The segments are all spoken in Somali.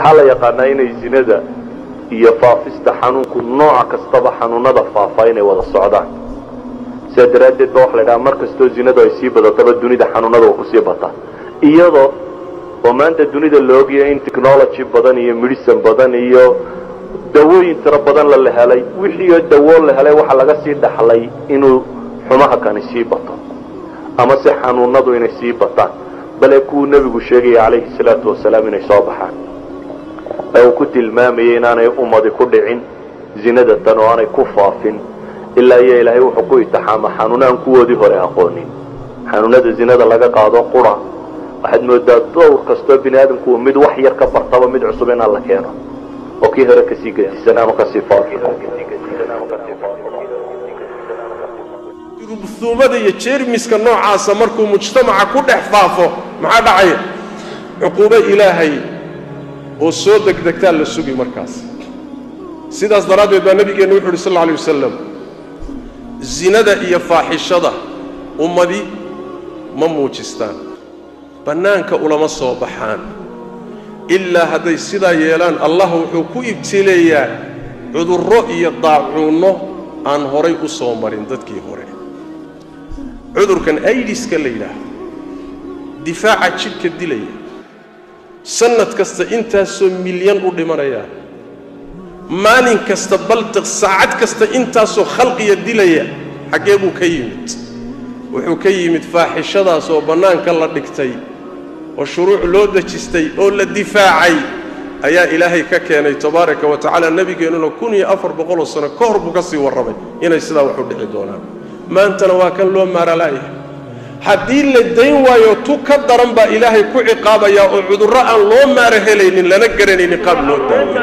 waxaa la yaqaanaa inay zinada iyo faafista xanuunku nooca kastaba xanuunada faafa inay wada socdaan sidaa daraaddeed ba waxa la idhaha mar kastoo zinadu ay sii badataba dunida xanuunada waa kusii bataa iyadoo oo maanta dunida la ogyahay in technology badan iyo medicine badan iyo dawooyin tiro badan la la helay wixiioo dawoo la helay waxaa laga sii dhaxlay inuu xumaha kani sii bato ama se xanuunadu inay sii bataan bale kuwuu nebigu sheegaya calayhi salaatu wasalaam inay soo baxaan ee uu ku tilmaamayay inaanay ummadi ku dhicin zinada tan oo aanay ku faafin ilaa iyo ilaahay wuxuu ku itixaama xanuuna aan kuwoodii hore aqoonin xanuunada zinada laga qaado qura waxaad moodaa dowr kastoo bini aadamku mid wax yar ka bartaba mid cusub inaan la keeno oo kii hore kasii gedisan ama kasii rubsuumada iyo jeermiska noocaasa markuu mujtamaca ku dhex faafo maxaa dhacaya cuquubo ilaahay oo soo degdegtaa la sugi markaas sidaas daraaddeed baa nabigeenna wuxu uhi sal alla alay wasalam zinada iyo faaxishada ummadi ma muujistaan bannaanka ulama soo baxaan ilaa hadday sidaa yeelaan allah wuxuu ku ibtileeyaa cudurro iyo daacuunno aan horay u soo marin dadkii hore cudurkan aidiska la yidhaahdo difaaca jidhka dilaya sannad kasta intaasoo milyan u dhimanayaan maalin kasta baltiq saacad kasta intaasoo khalqiya dilaya xaggee buu ka yimid wuxuu ka yimid faaxishadaas oo bannaanka la dhigtay oo shuruuc loo dejistay oo la difaacay ayaa ilaahay ka keenay tabaaraka wa tacaala nebigeennuna kun iyo afar boqoloo sano ka hor buu ka sii warramay inay sidaa wax u dhici doonaan maantana waa kan loo maarala'yahay haddii la dayn waayo tu ka daran baa ilaahay ku ciqaabayaa oo cudurro aan loo maara helaynin lana garanaynin qaab loo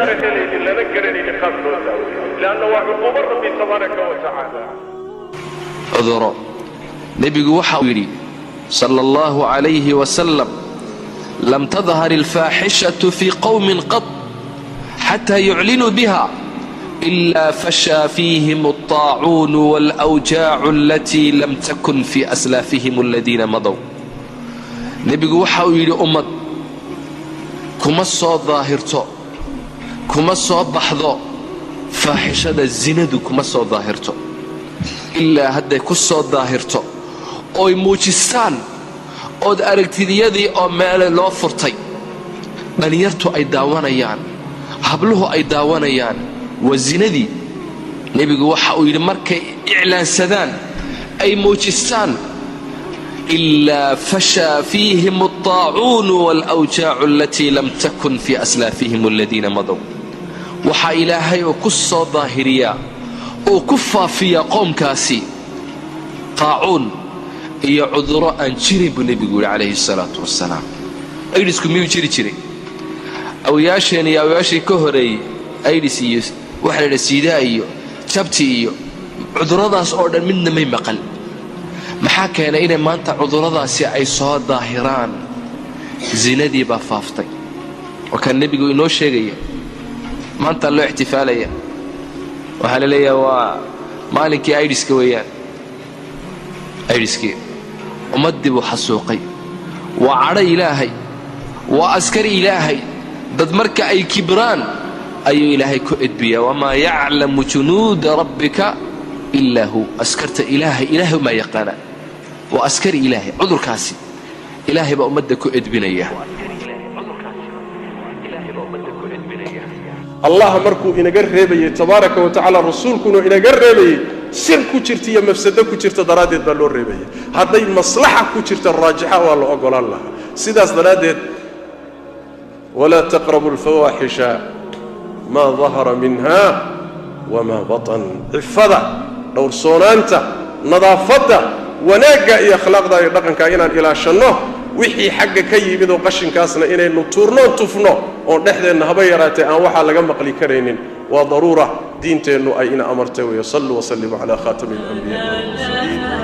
cuduro nebigu waxa uu yidhi sala allahu calayhi wasalam lam tadhar alfaaxishatu fii qowmin qad xataa yuclinuu biha إلا فشى فيهم الطاعون والأوجاع التي لم تكن في أسلافهم الذين مضوا nebigu waxa uu yidhi ummad kuma soo daahirto kuma soo baxdo faaxishada zinadu kuma soo daahirto ilaa hadday ku soo daahirto ooy muujistaan ood aragtidiyadii oo meele loo furtay dhallinyartu ay daawanayaan habluhu ay daawanayaan waa zinadii nebigu waxa uu yidhi markay iclaansadaan ay muujistaan ilaa fashaa fiihim alطaacuunu waalawjaacu alatii lam takun fii aslaafihim aladiina madow waxaa ilaahay oo ku soo daahiriyaa oo ku faafiyaa qoomkaasi qaacuun iyo cuduro aan jirin buu nebigu yidhi calayhi salaatu wasalaam aydhisku miyuu jiri jiray awyaasheen iyo awyaashii ka horeeyey aydhis iyo waxaa la yidhaha siidaa iyo jabti iyo cudurradaas oo dhan midna may maqal maxaa keenay inay maanta cudurradaasi ay soo daahiraan zinadii baa faaftay waa kaan nebigu inoo sheegaya maantaa loo ixtifaalaya waxaa la leeyaha waa maalinkii aidhiska weeyaan aidhiskii ummaddii buu xasuuqay waa cadho ilaahay waa askari ilaahay dad marka ay kibraan ayuu ilaahay ku edbiyaa wamaa yaclamu junuuda rabbika ilaa hu askarta ilaahay ilaahay umaa yaqaana waa askari ilaahay cudurkaasi ilaahay baa ummadda ku edbinaya allah markuu inaga reebayey tabaaraka wa tacaala rasuulkuna inaga reebayey sir ku jirta iyo mafsado ku jirta daraaddeed baa loo reebaya hadday maslaxa ku jirta raajixa waa la ogolaan lahaa sidaas daraaddeed walaa taqrabu alfawaaxisha maa dahara minha wamaa batan cifada dhowrsoonaanta nadaafadda wanaagga iyo akhlaaqda iyo dhaqanka inaan ilaashanno wixii xagga ka yimid oo qashinkaasna inaynu tuurnoon tufno oon dhexdeenna haba yaraatee aan waxaa laga maqli karaynin waa daruura diinteennu ay ina amartay weeye saluu wasalimu calaa khaatami alanbiyaai walmursaliin